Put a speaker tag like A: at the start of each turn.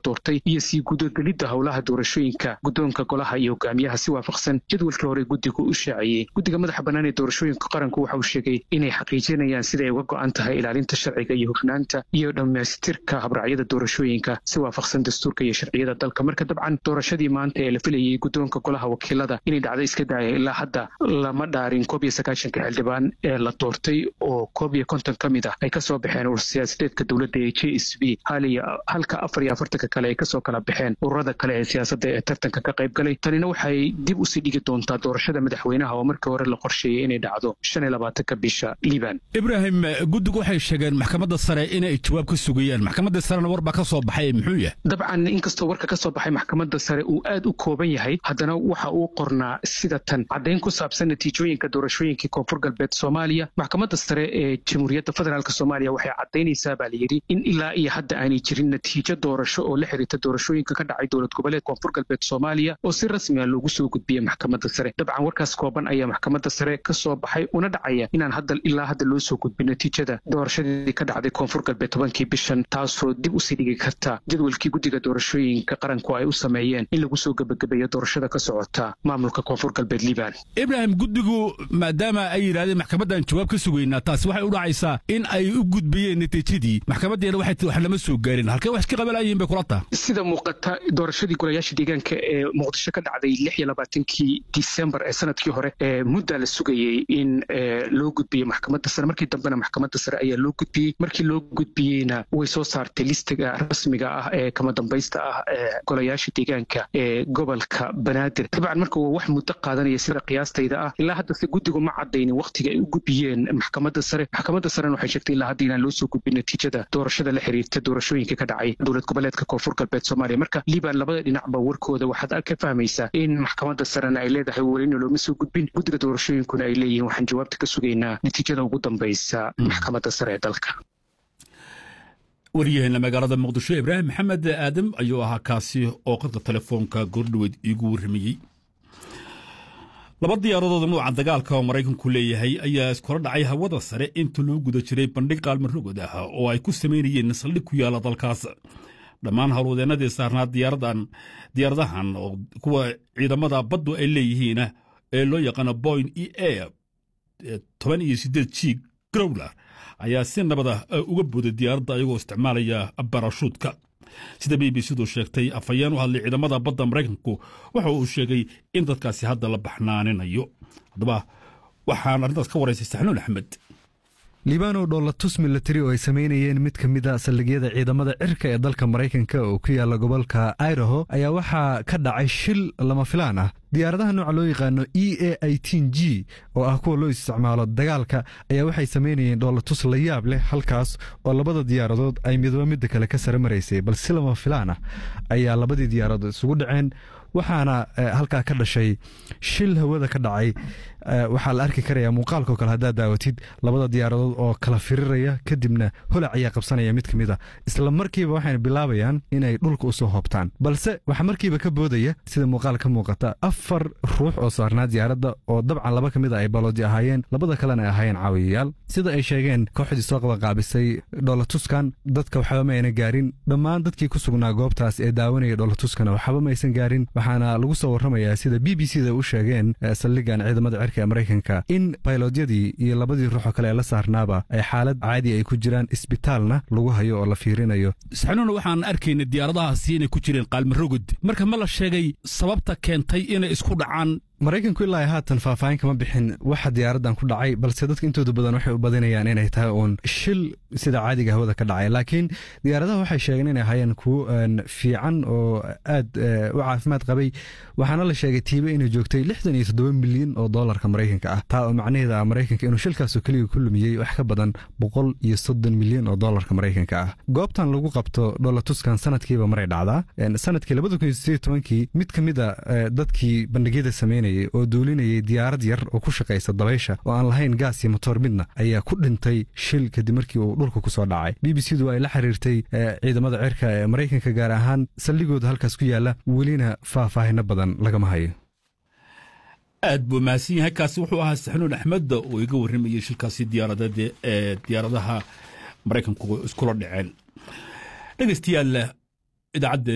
A: doortay iyo sii gudagelidda howlaha doorashooyinka guddoonka golaha iyo hogaamiyaha si waafaqsan jadwalkii hore guddigu u shaaciyey guddiga madaxa bannaan ee doorashooyinka qaranku waxa uu sheegay inay xaqiijinayaan siday uga go'an tahay ilaalinta sharciga iyo hufnaanta iyo dhammaystirka habracyada doorashooyinka si waafaqsan dastuurka iyo sharciyada dalka marka dabcan doorashadii maanta ee la filayey guddoonka golaha wakiilada inay dhacdo iska daaya ilaa hadda lama dhaarin koob iyo sagaashanka xildhibaan ee la doortay oo koob iyo konton ka mid ah ay kasoo baxeen urur siyaasadeedka dowladda ee j s b halka afar iyo afartanka kale ay kasoo kala baxeen ururada kale ee siyaasadda ee tartanka ka qayb galay tanina waxay dib usii dhigi doontaa doorashada madaxweynaha oo markii hore la qorsheeyey inay dhacdo shan iyo labaatanka bisha liban
B: ibraahim guddigu waxay sheegeen maxkamadda sare inay jawaab ka sugayaan maxkamadda sarena war baa ka soo baxay muxuu yahay
A: dabcan inkastoo warka ka soo baxay maxkamadda sare uu aad u kooban yahay haddana waxa uu qornaa sida tan caddayn ku saabsan natiijooyinka doorashooyinkii koonfur galbeed soomaaliya maxkamadda sare ee jamhuuriyadda federaalk soomaaliya waxay caddaynaysaa baa layidhi in ilaa iyo hadda aanay jirin natiijo doorasho oo la xiriirta doorashooyinka ka dhacay dowlad goboleed koonfur galbeed soomaaliya oo si rasmi a loogu soo gudbiyey maxkamadda sare dabcan warkaas kooban ayaa maxkamadda sare ka soo baxay una dhacaya inaan hadda ilaa hadda loo soo gudbin natiijada doorashadii ka dhacday koonfur galbeed tobankii bishan taasoo dib usii dhigi karta jadwalkii guddiga doorashooyinka qaranku ay u sameeyeen in lagu soo gebagabeeyo doorashada ka socota maamulka koonfur galbeed liban
B: ibraahim guddigu maadaama ay yidhahdeen maxkamaddan jawaab ka sugaynaa taasi waxay u dhacaysaa in ay u gudbiyeen natiijadii maxkamaddeena waxay wax lama soo gaarin halkee wax iska qabanayeen bay kula taha
A: sida muuqata doorashadii golayaasha deegaanka ee muqdisho ka dhacday lix iyo labaatankii disembar ee sanadkii hore ee muddaa la sugayey in loo gudbiyo maxkamadda sare markii dambena maxkamadda sare ayaa loo gudbiyey markii loo gudbiyeyna way soo saartay listiga rasmiga ah ee kama dambaysta ah ee golayaasha deegaanka ee gobolka banaadir dabcan marka waa wax muddo qaadanaya sida qiyaastayda ah ilaa hadda se guddigu ma caddaynin wakhtiga ay u gudbiyeen maxkamadda sare maxkamadda sarena waxay sheegtay ilaa hadda inaan loo soo gudbin natiijada doorashada la xiriirta doorashooyinka ka dhacay dowlad goboleedka koonfur galbeed soomaaliya marka liban labada dhinacba warkooda waxaad ka fahmaysaa in maxkamadda sarena ay leedahay welina looma soo gudbin guddiga doorashooyinkuna ay leeyihiin waxaan jawaabta ka sugaynaa natiijada ugu dambaysa maxkamadda sare ee dalka
B: waryaheena magaalada muqdisho ibraahim maxamed aadam ayuu ahaa kaasi oo qadka telefoonka goordhoweyd iigu warramayey laba diyaaradood nuuca dagaalka oo maraykanku leeyahay ayaa iskula dhacay hawada sare inta loo guda jiray bandhig qaalmarogod ah oo ay ku samaynayeen saldhig ku yaalla dalkaas dhammaan howlwadeennadii saarnaa diyaaradahan oo kuwa ciidamada baddu ay leeyihiin ee loo yaqaano boyn e a toban iyo siddeed g growler ayaa si nabad ah uga booday diyaaradda ayagoo isticmaalaya barashuudka sida b b c-du sheegtay afhayeen u hadlay ciidamada badda maraykanku waxa uu sheegay in dadkaasi hadda la baxnaaninayo haddaba waxaan arrintaas ka waraysay saxnuun axmed
C: libaanow dhoolatus milatari oo ay samaynayeen mid ka mid a saldhigyada ciidamada cirka ee dalka maraykanka oo ku yaalla gobolka idaho ayaa waxaa ka dhacay shil lama filaan ah diyaaradaha nooca loo yaqaano e a itin g oo ah kuwa loo isticmaalo dagaalka ayaa waxay samaynayeen dhoolatus la yaab leh halkaas oo labada diyaaradood ay midba midda kale ka sare maraysay bal si lama filaan ah ayaa labadii diyaaradood isugu dhaceen waxaana halkaa ka dhashay shil hawada ka dhacay waxaa la arki karaya muuqaalkao kale haddaad daawatid labada diyaaradood oo kala firiraya kadibna holac ayaa qabsanaya mid ka mid a isla markiiba waxayna bilaabayaan inay dhulka usoo hoobtaan balse waxaa markiiba ka boodaya sida muuqaal ka muuqata afar ruux oo saarnaa diyaaradda oo dabcan laba ka mid a ay baloodi ahaayeen labada kalena ay ahaayeen caawiyayaal sida ay sheegeen kooxdii soo qabanqaabisay dhoolatuskan dadka waxba ma ayna gaarin dhammaan dadkii ku sugnaa goobtaas ee daawanaya dhoolatuskana waxba ma aysan gaarin waxaana lagu soo warramayaa sida b b c da u sheegeen saldhigan ciidamada cirka ee maraykanka in baylodyadii iyo labadii ruuxoo kale ee la saarnaaba ay xaalad caadi ay ku jiraan isbitaalna lagu hayo oo la fiirinayo
B: saxnuuna waxaan arkayna diyaaradahaasi inay ku jireen qaalmarogod marka ma la sheegay sababta keentay inay isku dhacaan
C: maraykanku ilaa haatan faahfaahin kama bixin waxa diyaaraddan ku dhacay balse dadka intooda badan waxay u badinayaan inay tahay uun shil sida caadiga hawada ka dhacay laakiin diyaaradaha waxay sheegeen inay ahaayeen kuwo fiican oo aad u caafimaad qabay waxaana la sheegay tiibe inay joogtay lixdan iyo toddoba milyan oo doolarka maraykanka ah taa oo macnaheeda ah maraykanka inuu shilkaasoo keliga ku lumiyey wax ka badan boqol iyo soddon milyan oo doolarka maraykanka ah goobtan lagu qabto dholatuskan sanadkiiba maray dhacdaa sanadkii labada kun iyo sideed tobankii mid ka mid a dadkii bandhigyada sameynaya oo duulinayay diyaarad yar oo ku shaqaysa dabaysha oo aan lahayn gaas iyo motoor midna ayaa ku dhintay shil kadib markii uu dhulka ku soo dhacay b b c du ay la xiriirtay ciidamada cirka ee maraykanka gaar ahaan saldhigooda halkaas ku yaalla welina faahfaahino badan lagama hayo
B: aad buu mahadsan yahay kaasi wuxuu ahaa saxnuun axmed oo iga warramayey shilkaasi diyaaradeed ee diyaaradaha maraykanku iskula dhaceen dhegeystayaal idaacadda